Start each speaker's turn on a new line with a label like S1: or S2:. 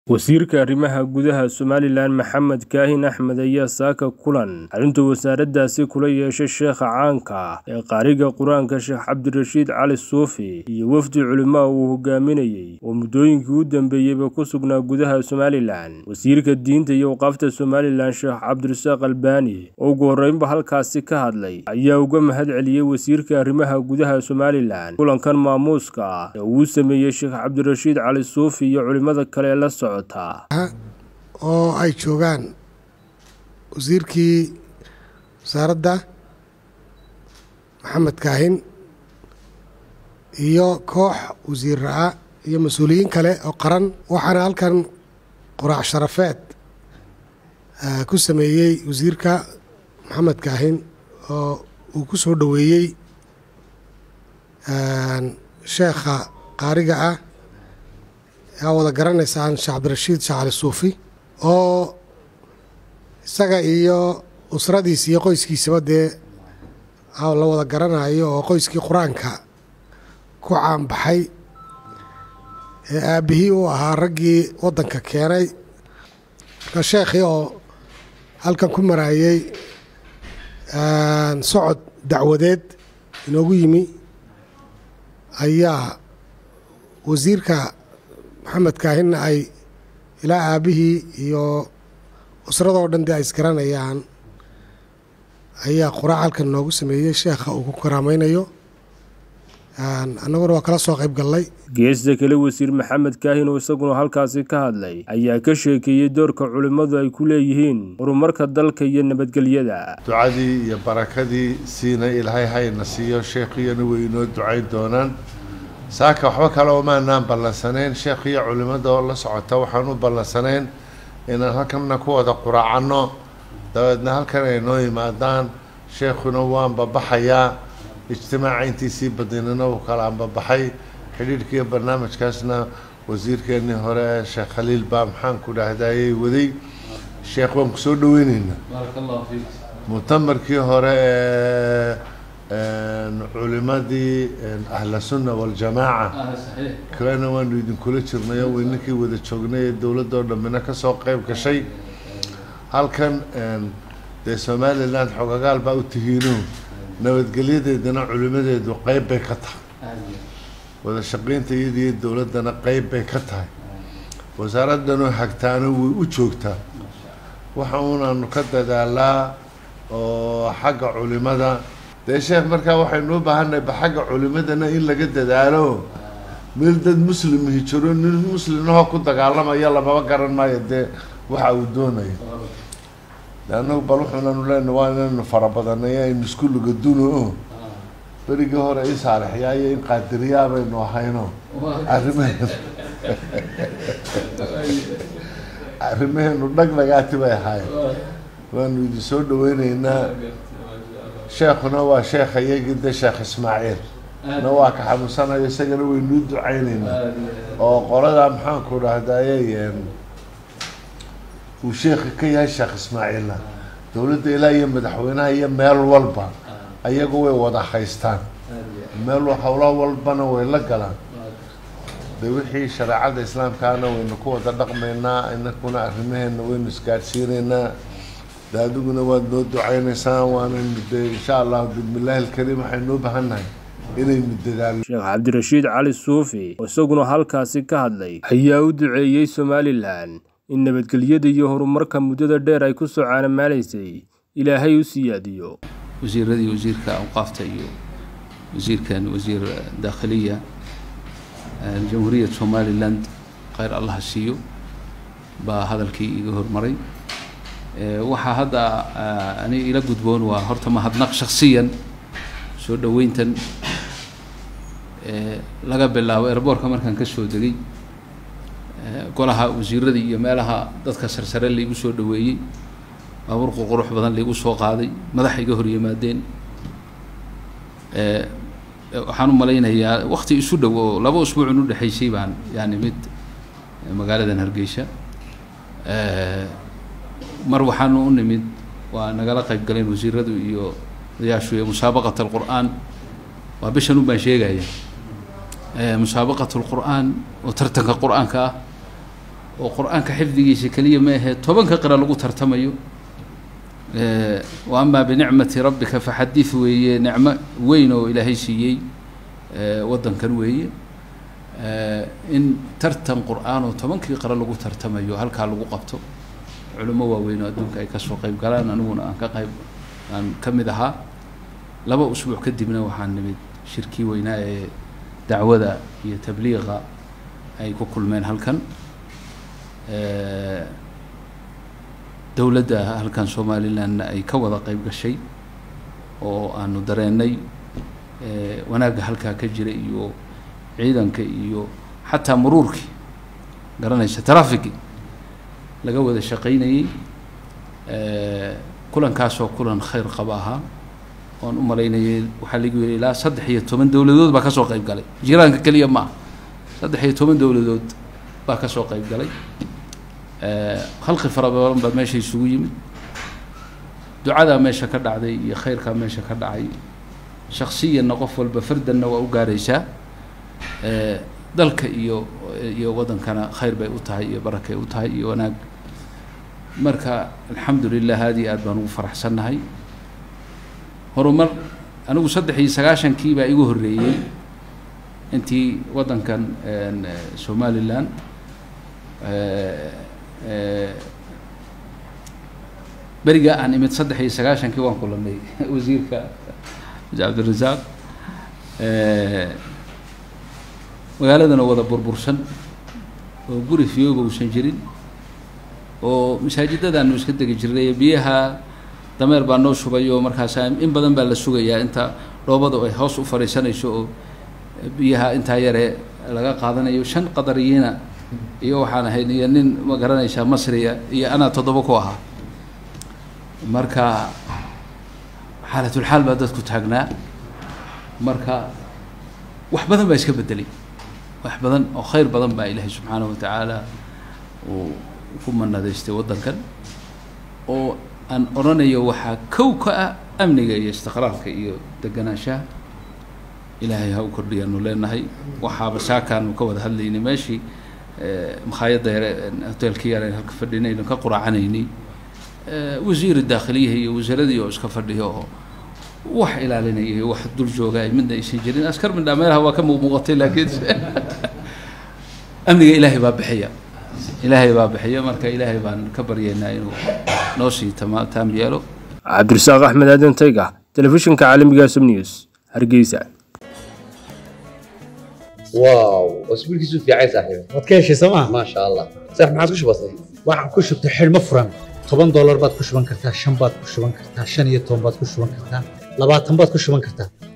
S1: Wasiirka Arrimaha Gudaha Somalilan Maxamed Kaahin Axmed ayaa saaka kulan xarunta wasaaraddaasi kula yeeshay sheekha caanka ah ee qaariga Qur-aanka Sheekh Cabdirashiid Cali Suufi iyo wafdi culimo uu hogaaminayay oo muddooyinkii u dambeeyeyba ku sugnaa gudaha Somalilan. Wasiirka Diinta iyo Waqaafta Somalilan Sheekh Cabdirasaaq Albani oo ugu horreynba halkaasi ka hadlay ayaa uga mahad celiyey wasiirka arrimaha gudaha Somalilan kulankan maamuuska ah ee uu sameeyey Sheekh Cabdirashiid Cali Suufi iyo culimada kale ee la socda
S2: oo ay joogaan wasiirkii wasaaradda maxamed kaahin iyo koox wasiir ra-a iyo mas-uuliyiin kale oo qaran waxaana halkan quraac sharafeed ku sameeyey wasiirka maxamed kaahin oo uu ku soo dhoweeyey sheekha qaariga ah aa wada garanaysaan sheekh cabdirashiid sheekh cali suufi oo isaga iyo usradiisa iyo qoyskiisaba dee la wada garanayo oo qoyskii qur-aanka ku caanbaxay ee aabbihii uu ahaa raggii waddanka keenay marka sheekhii oo halkan ku maraayey socod dacwadeed inoogu yimi ayaa wasiirka maxamed kaahinna ay ilaa aabbihii iyo usradoo dhan dee ay isgaranayaan ayaa quraac halkan noogu sameeyey sheekha uu ku karaamaynayo annaguna waa kala soo qayb gallay
S1: geesta kale wasiir maxamed kaahin oo isaguna halkaasi ka hadlay ayaa ka sheekeeyey doorka culimmadu ay ku leeyihiin horumarka dalka iyo nabadgelyada
S3: ducadii iyo barakadii siina ilaahay hayna siiyo sheekhiyana way inoo ducayn doonaan saaka waxba kale umaanaan ballansanayn sheekh iyo culimmada oo la socota waxaan u ballansanayn inaan halkanna ku wada quraacanno dabeedna halkan ay noo yimaadaan sheekhuna waanba baxayaa ijtimaaca intiisii badinina uu kala anbabaxay xidhiidhkiiyo barnaamijkaasna wasiirkeenii hore sheekh khaliil baa maxaan ku dhahdaayey waday sheekh waan kusoo dhaweyneynaa mutamarkii hore ee culimadii ahla sunna waljamaaca kalena waanu idinkula jirnay oo weyninkii wada joognay ee dowladoo dhammina kasoo qeyb gashay halkan dee somalilan xogagaal baa u tihiino nabadgelyadeedana culimadeedu qeyb bay ka tahay wada shaqeynta iyadiiyo dowladdana qeyb bay ka tahay wasaaraddanoo hagtaano way u joogtaa waxa unaanu ka dadaalaa oo xagga culimada dee sheekh markaa waxaynu u baahannahay ba xagga culimadana in laga dadaalo meel dad muslimhi jiro nin muslimnahoo ku dagaalamaya lamaba garan maayo dee waxa uu doonayo de annagu bal wuxuunanu leenahay waa inaynu farabadanay aynu isku lugaduno o berigii hore i saalixyaayo in qaadiriyaa baynu ahayno arrimaheenu arrimaheenu dhagdhagaati bay ahaayeen waanu idin soo dhaweyneynaa sheekhuna waa sheekha iyagii de sheekh ismaaciil na waa ka xanuunsanayo isagana waynuu ducayneynaa oo qoladaa maxaanku dhahdaye uu sheekha ka yahay sheekh ismaaciilna dowladda ilaa iyo madaxweynaha iyo meel walba ayagu way wada haystaan meel howlo walbana way la galaan de wixii shareecada islaamkaana waynu ku wada dhaqmaynaa inakuna arrimaheena waynu isgaadhsiineynaa de adiguna waad noo ducaynaysaan waanaynu de insha allah bismillaahi alkariim waxaynu u bahannahay inaynu dadaalno
S1: sheekh cabdirashiid cali suufi oo isaguna halkaasi ka hadlay ayaa u duceeyey somalilan in nabadgelyada iyo horumarka muddada dheer ay ku soo caanamaalaysay ilaahay u siyaadiyo
S4: wasiiradii wasiirka awqaafta iyo wasiirkan wasiir daakhiliya jamhuuriyad somaliland kheyr allaha siiyo baa hadalkii iga hormaray waxaa hadda aniga ila gudboon waa horta mahadnaq shaksiyan soo dhoweyntan laga bilaabo erboorka markaan ka soo degay golaha wasiiradii iyo meelaha dadka sarsare laigu soo dhaweeyey baabuur qurqurux badan laigu soo qaaday madaxa iga hor yimaadeen waxaan u malaynayaa wakti isu dhow oo laba usbuucun u dhexaysay baan yani mid magaaladan hargeysa mar waxaanu u nimid waa nagala qayb galeen wasiiradu iyo odayaashu iyo musaabaqat alqur'aan waa bishan un baan sheegaya musaabaqat lqur'aan oo tartanka qur-aanka ah oo qur-aanka xifdigiisa keliya ma ahee tobanka qira lagu tartamayo wa amaa binicmati rabbika faxadid weeye nicmo weyn oo ilaahay siiyey waddankan weeye in tartan qur-aan oo tobankii qira lagu tartamayo halkaa lagu qabto culimo waaweyn oo adduunka ay kasoo qayb galaan aniguna aan ka qayb aan ka mid ahaa laba usbuuc kadibna waxaan nimid shirkii weynaa ee dacwada iyo tabliiqa ay ku kulmeen halkan dowladda halkan somalilandna ay ka wada qayb gashay oo aanu dareennay wanaagga halkaa ka jira iyo ciidanka iyo xataa muruurkii garanaysa trafigi laga wada shaqaynayey kulankaasoo kulan khayr qaba ahaa oan u malaynayay waxaa lagu yidhi ilaa saddex iyo toban dowladood baa kasoo qayb galay jiraanka keliya ma ah saddex iyo toban dowladood baa kasoo qayb galay khalqi fara badan baa meesha isugu yimid ducadaa meesha ka dhacday iyo khayrkaa meesha ka dhacay shaksiyanna qof walba fardanna waa u gaaraysaa dalka iyo iyo waddankana khayr bay u tahay iyo barakay u tahay iyo wanaag marka alxamdu lilah aad iyo aad baan ugu faraxsannahay horumar anigu saddex iyo sagaashankii baa igu horreeyey intii waddankan somalilan beriga aan imid saddex iyo sagaashankii waan kulanay wasiirka cabdirasaaq magaaladana wada burbursan oo guri fiyooba uusan jirin oo masaajidadaanu iska degi jirnay biyaha dameer baa noo shubay oo markaasa in badan baa la sugayaa inta dhoobadu ay hoos u fadhiisanayso oo biyaha intaa yare laga qaadanayo shan qadariyiina iyo waxaan ahayn iyo nin ma garanaysaa masriya iyo anaa toddoba ku ahaa marka xaalatulxaal baa dadku taagnaa marka wax badan baa iska bedelay wax badan oo khayr badan baa ilaahay subxaanahu watacaala uu ku manadaystay waddankan oo aan odhanayo waxaa kow ka ah amniga iyo istiqraarka iyo deganaanshaha ilaahay ha u kordhiyaanu leenahay waxaaba saakaanu ka wada hadlaynay meeshii makhaayadda yare hoteelkii yare halka fadhinaynu ka quraacanaynay wasiiri daakhiliyaha iyo wasaaradii oo iska fadhiyo oo wax ilaalinaya iyo wax dul jooga ay midna aysan jirin askar midhaa meelaha waa ka muuqmuuqatay laakiin amniga ilaahay baa bixiya ilaahay baa bixiya marka ilaahay baan ka baryaynaa inuu noo sii tama taam yeelo
S1: cabdirasaaq axmed aadan tayga telefishinka caalamiga sum news hargeysa
S5: واو اسبوعك يسوف يا عيسى صاحبي
S6: waad ka heshay sooma
S5: ما شاء الله صح ما عاد وش بصي
S6: waxaan ku shubtay xidhmo furan toban doolar baad ku shuban kartaa shan baad ku shuban kartaa shan iyo toban baad ku shuban kartaa labaatan baad ku shuban kartaa